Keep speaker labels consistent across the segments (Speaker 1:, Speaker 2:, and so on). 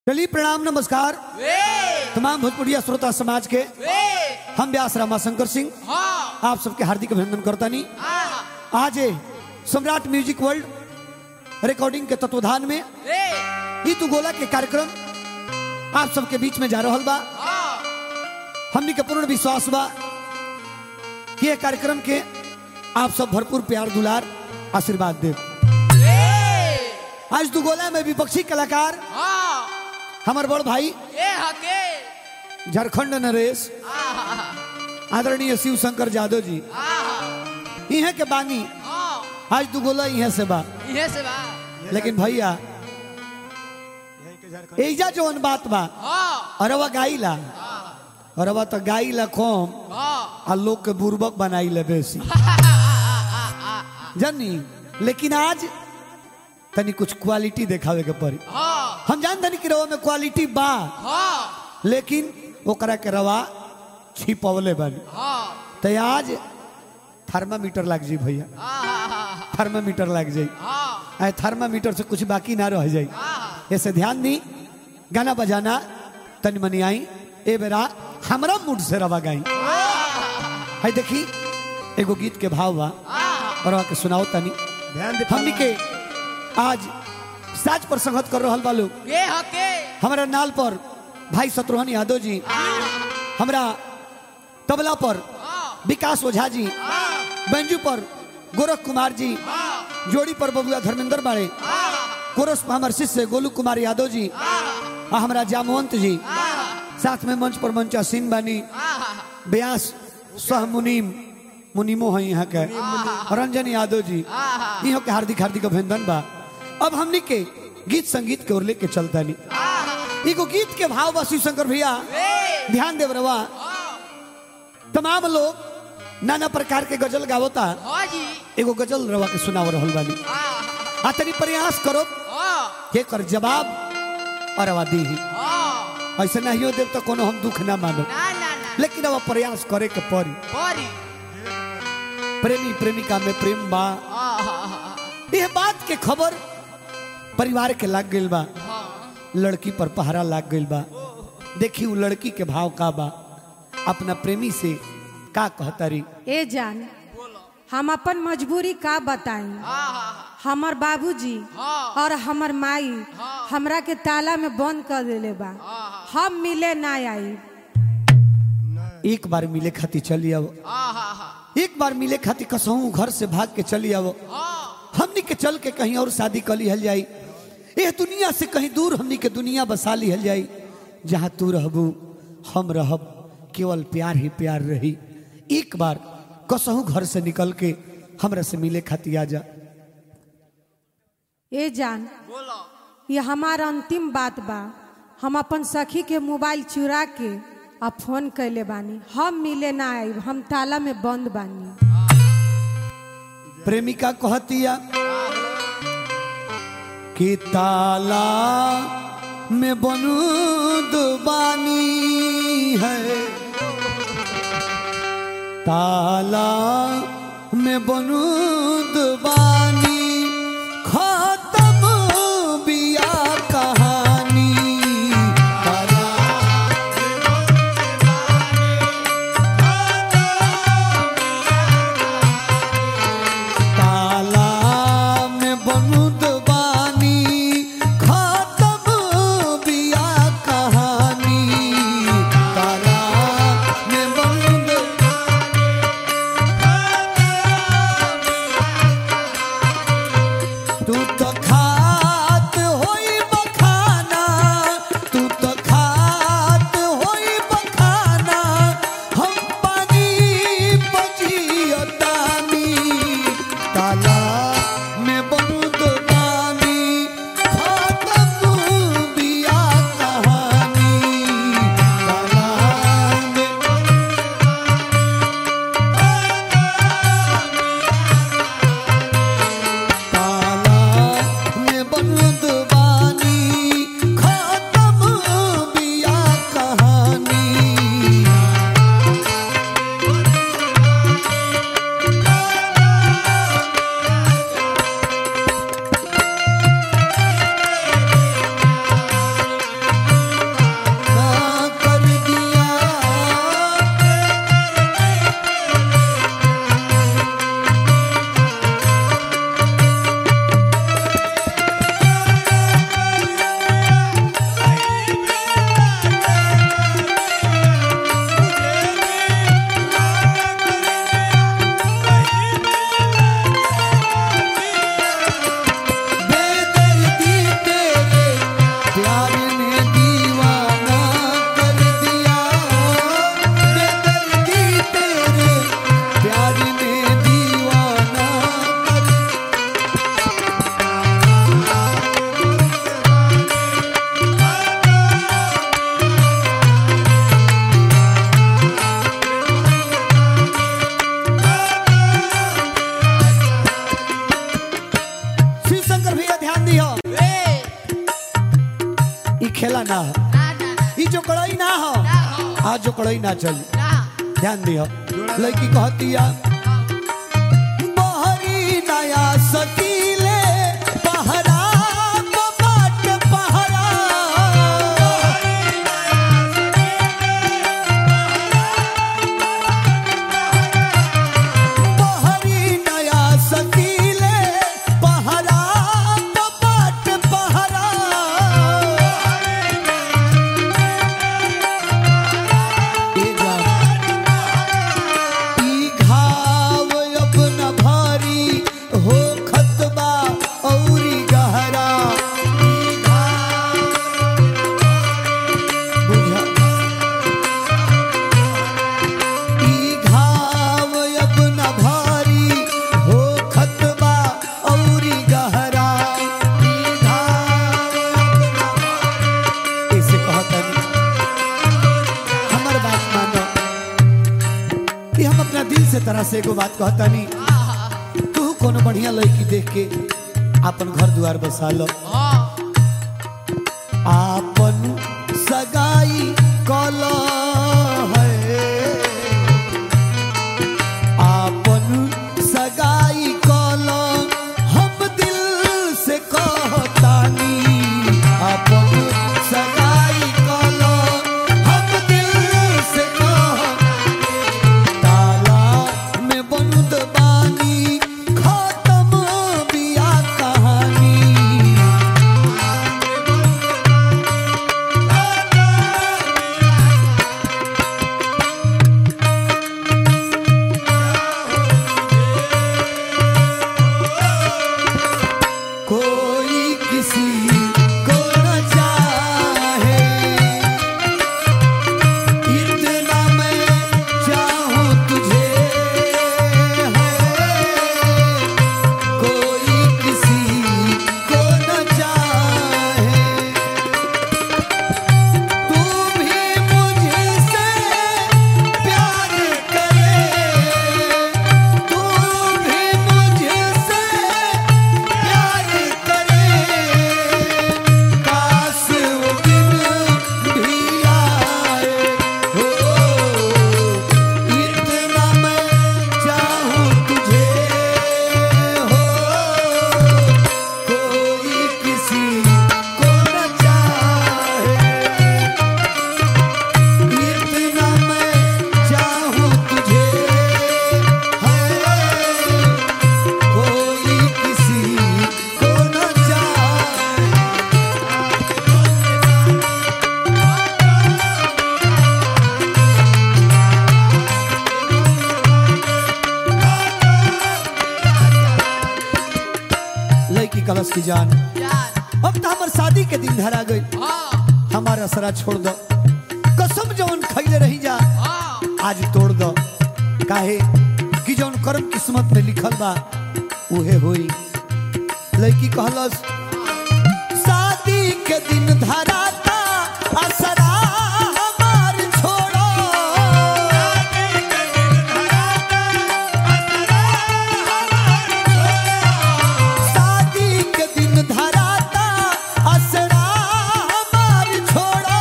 Speaker 1: चलिए प्रणाम नमस्कार
Speaker 2: वे
Speaker 1: तमाम भोजपुरिया श्रोता समाज के
Speaker 2: वे
Speaker 1: हम व्यास रामा शंकर सिंह
Speaker 2: हाँ
Speaker 1: आप सबके हार्दिक अभिनंदन करता नहीं
Speaker 2: हाँ
Speaker 1: आज ये सम्राट म्यूजिक वर्ल्ड रिकॉर्डिंग के तत्वधान में
Speaker 2: वे
Speaker 1: ई तू गोला के कार्यक्रम आप सबके बीच में जा रहल बा
Speaker 2: हाँ
Speaker 1: हमनी के पूर्ण विश्वास बा कि ये कार्यक्रम के आप सब भरपूर प्यार दुलार आशीर्वाद दे
Speaker 2: वे
Speaker 1: आज तू गोला में विपक्षी कलाकार
Speaker 2: हाँ
Speaker 1: हमार बड़ भाई
Speaker 2: ये हके
Speaker 1: झारखंड नरेश
Speaker 2: हाँ
Speaker 1: आदरणीय शिव शंकर यादव जी
Speaker 2: हाँ
Speaker 1: इहे के बानी
Speaker 2: हाँ
Speaker 1: आज तू गोला इहे से बा
Speaker 2: ये से बा
Speaker 1: लेकिन भैया एजा जवन बात बा
Speaker 2: हाँ
Speaker 1: अरवा गाइला अरवा तो गाइला कम
Speaker 2: हाँ
Speaker 1: आ लोग के बुर्बक बनाई ले बेसी जानी लेकिन आज तनी कुछ क्वालिटी देखावे के पड़ी
Speaker 2: हाँ
Speaker 1: हम जान तनी कि रवा में क्वालिटी बा
Speaker 2: हाँ
Speaker 1: लेकिन ओकरा के रवा छिपवले बनी
Speaker 2: हाँ
Speaker 1: तो आज थर्मामीटर लग जाई भैया
Speaker 2: हाँ
Speaker 1: थर्मामीटर लग जाई
Speaker 2: हाँ
Speaker 1: आए थर्मामीटर से कुछ बाकी ना रह जाई
Speaker 2: हाँ
Speaker 1: ऐसे ध्यान दी गाना बजाना तनी मनी आई ए बेरा हमरा मूड से रवा गाई है देखी एगो गीत के भाव बा और के सुनाओ तनी
Speaker 3: ध्यान दे
Speaker 1: हमनी के आज साज पर संगत कर रहल बा लोग
Speaker 2: ये हके
Speaker 1: हमारा नाल पर भाई शत्रुघ्न यादव जी हमरा तबला पर विकास ओझा जी बैंजू पर गोरख कुमार जी जोड़ी पर बबुआ धर्मेंद्र बाड़े कोरस पर हमारे शिष्य गोलू कुमार यादव जी आ हमरा जामवंत जी साथ में मंच पर मंच असीन बानी व्यास सह मुनीम मुनीमो है यहाँ के रंजन यादव जी इहो के हार्दिक हार्दिक अभिनंदन बा अब हमनी के गीत संगीत के ओर लेके चलता नहीं एगो गीत के भाव बा शिव शंकर भैया ध्यान देव रवा तमाम लोग नाना प्रकार के गजल गावता
Speaker 2: हाँ जी
Speaker 1: एगो गजल रवा के सुनाव रहल बानी
Speaker 2: हाँ
Speaker 1: आ तनी प्रयास करो
Speaker 2: हाँ
Speaker 1: के कर जवाब और रवा दी
Speaker 2: हाँ
Speaker 1: ऐसे नहीं हो देव तो कोनो हम दुख ना मानो
Speaker 2: ना ना ना
Speaker 1: लेकिन अब प्रयास करे के पड़ी
Speaker 2: बड़ी
Speaker 1: प्रेमी प्रेमिका में प्रेम बा
Speaker 2: हाँ हाँ हाँ
Speaker 1: यह बात के खबर परिवार के लाग गइल बा
Speaker 2: हाँ
Speaker 1: लड़की पर पहरा लाग गइल बा देखी उ लड़की के भाव का बा अपना प्रेमी से का कहतारी
Speaker 4: ए जान हम अपन मजबूरी का बताई
Speaker 2: हाँ हाँ
Speaker 4: हमर बाबूजी
Speaker 2: हाँ।
Speaker 4: और हमर माई हमरा के ताला में बंद कर देले बा हम मिले ना आई
Speaker 1: एक बार मिले खाती चली आओ
Speaker 2: हाँ हाँ हाँ
Speaker 1: एक बार मिले खाती कसहूं घर से भाग के चली आओ
Speaker 2: हाँ
Speaker 1: हमनी के चल के कहीं और शादी कर लिहल जाई यह दुनिया से कहीं दूर हमनी के दुनिया बसा लिहल जाई जहाँ तू रहबू हम रहब केवल प्यार ही प्यार रही एक बार कसहूं घर से निकल के हमरा से मिले खाती आ जा
Speaker 4: ए जान
Speaker 2: बोलो
Speaker 4: ये हमार अंतिम बात बा हम अपन सखी के मोबाइल चुरा के आ फोन कैले बानी हम मिले ना आई हम ताला में बंद बानी
Speaker 1: प्रेमिका कहतिया कि ताला में बनुद बानी है ताला में बनुद बानी खत्म बिया कहानी ताला ताला में बनुद बानी खत्म बिया कहानी ताला में बनुद ना हो
Speaker 2: ना ना ना
Speaker 1: ई जो कड़ई ना हो
Speaker 2: ना हो
Speaker 1: आज जो कड़ई ना चली
Speaker 2: ना
Speaker 1: ध्यान दियो लड़की कहतिया बहरी नया सकीले पहरा बाट पहरा बहरी नया सकीले पहरा बाट पहरा ए जान ई घाव अपना भारी हो खतबा औरी गहरा ई घाव बुझा ई घाव अपना भारी हो खतबा औरी गहरा ई घाव अपना भारी ऐसे कहतनी हमर बात मानो कि हम अपना दिल से तरह से एगो बात कहता नहीं तू कोनो बढ़िया लड़की देख के अपन घर द्वार बसा लो आपन सगाई कल है आपन सगाई कल हम दिल से कहतानी आपन सगाई कल हम दिल से कहतानी ताला में बंद बानी खत्म बिया कहानी कोई किसी को न चाहे इतना मैं चाहूं तुझे है कोई किसी को न चाहे तू भी मुझसे प्यार करे तू भी मुझसे प्यार करे काश वो दिन भी आए हो इतना मैं चाहूं तुझे हो कोई किसी को न चाहे इतना मैं चाहूं तुझे है कोई किसी को न चाहे लड़की कलश की जान अब तो हमार शादी के दिन धरा गई हमारा सरा छोड़ दो कसम जौन खैले रही जा आज तोड़ दो काहे कि जौन कर्म किस्मत में लिखल बा उहे होई लड़की कहलस शादी के दिन धराता असरा हमार छोड़ो शादी के दिन धराता असरा हमार छोड़ो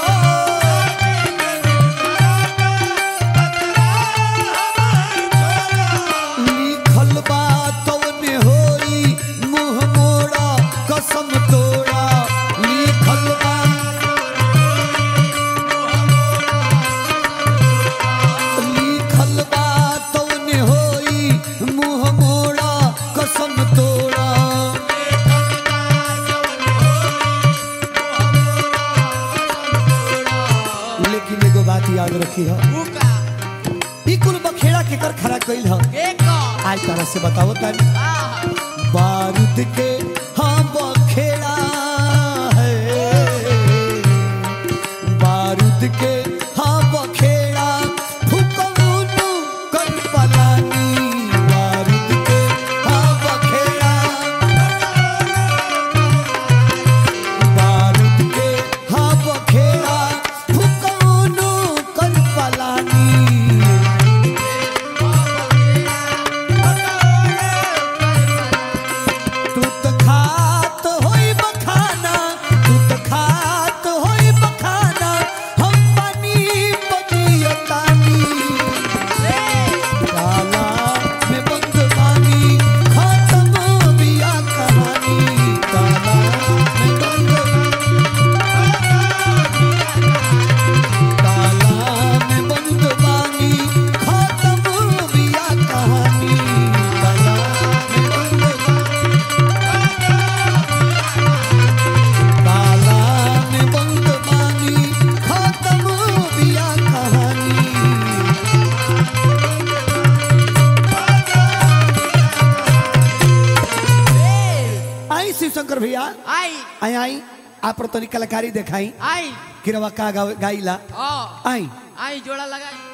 Speaker 1: लिखल बा तौने होई मुंह मोड़ा कसम तोड़ा लिखल बा लिखल बा तौने होई मुंह मोड़ा कसम तोड़ा लेकिन एगो बात याद रखी है ई कुल बखेड़ा के कर खड़ा कइल है आज तरह से बताओ तारी बारूद के हाँ बखेड़ा है बारूद के हाँ बखेड़ा फुकौनु कर पलानी बारूद के हाँ बखेड़ा बारूद के हाँ बखेड़ा फुकौनु कर पलानी तू तो खात होई बखाना तू तो खात होई शिव शंकर भैया
Speaker 2: आई
Speaker 1: आई आई आप तनी कलाकारी दिखाई
Speaker 2: आई
Speaker 1: कि रवा का गा- गाइला
Speaker 2: ओ
Speaker 1: आई
Speaker 2: आई जोड़ा लगाई